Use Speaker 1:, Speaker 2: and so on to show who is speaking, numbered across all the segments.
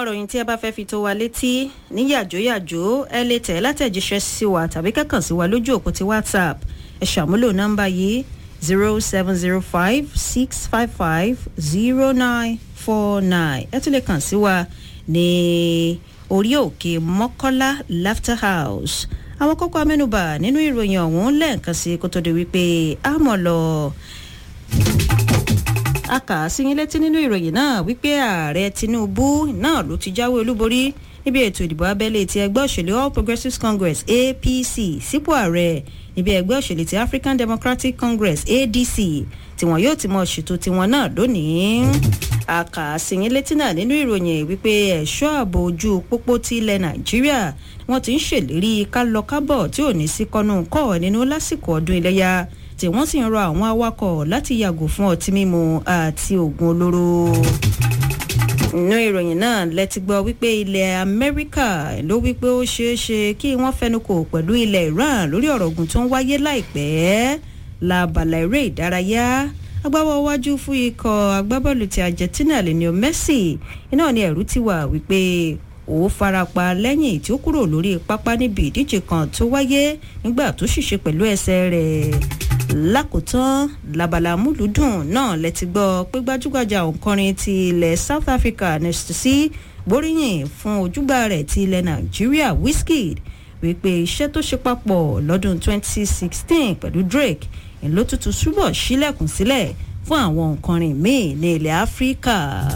Speaker 1: ìròyìn tí ẹ bá fẹ́ fi tó wa létí ní yàjóyàjó ẹ lè tẹ̀ látẹ̀jíṣẹ́ sí wa tàbí kẹ́kàn sí wa lójú òpó ti whatsapp ẹ ṣàmúlò nọ́mbà yìí zero seven zero five six five five zero nine four nine ẹ tún lè kàn sí wa ní orí òkè mọ́kọ́lá laughter house àwọn kókó amẹ́nubà nínú ìròyìn ọ̀hún lẹ́ẹ̀kan sí kó tó di wípé a mọ̀ lọ a kà á sí yín létí nínú ìròyìn náà wípé ààrẹ tinubu náà ló ti jáwé olúborí níbi ètò ìdìbò abẹ́lé ti ẹgbẹ́ òṣèlú all progressives congress apc sípò ààrẹ níbi ẹgbẹ́ òṣèlú ti african democratic congress adc tí wọn yóò ti mọ ṣètò tiwọn náà lónìí a kà á sí yín létí náà nínú ìròyìn wípé ẹ̀ṣọ́ ààbò ojú pópó ti ilẹ̀ nàìjíríà wọn ti ń ṣèlérí kálọkábọ̀ tí ò ní sí kọ́nù kọ́ nínú lásìkò ọdún iléyà tí wọ́n sì ń rọ àwọn awakọ̀ láti yàgò fún ọtí mímu àti oògùn olóró. inú ìròyìn náà lẹ́tí gbọ́ wípé ilẹ̀ amẹ́ríkà ló wípé ó ṣeé ṣe kí wọ́n fẹnukò pẹ̀lú ilẹ̀ iran lórí ọ̀rọ̀ ogun tó ń wáyé láìpẹ́ labala eré ìdárayá agbábọ́ wájú fún ikọ̀ agbábọ́ọ̀lù ti argentina lionel messi iná ni ẹ̀rú ti wà wípé ó farapa lẹ́yìn tí ó kúrò lórí pápá níbi ìdíje kan tó wáyé nígbà tó ṣìṣe pẹ̀lú ẹsẹ̀ rẹ̀ lákòótán labala múlùdùn náà lẹ́ti gbọ́ pé gbajúgbajà òǹkọrin ti ilẹ̀ south africa nestisi gbóríyìn fún ojúgbà rẹ̀ ti ilẹ̀ nàìjíríà wizkid wípé iṣẹ́ tó ṣe papọ̀ lọ́dún 2016 pẹ̀lú drake ló tútù túbọ̀ sílẹ̀kùn sílẹ̀ fún àwọn òǹkọrin míì ní ilẹ̀ áfíríkà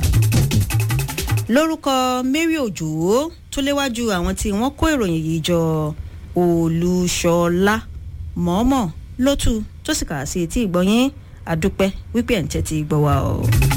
Speaker 1: lórúkọ mary òjò tó léwájú àwọn tí wọ́n kó ìròyìn yìí jọ olùṣọlá mọ́ọ́mọ́ lótú tó sì kà sí etí ìgbọ́yín àdúpẹ́ wípé ẹ̀ ń tẹ́tí gbọ́ wa o.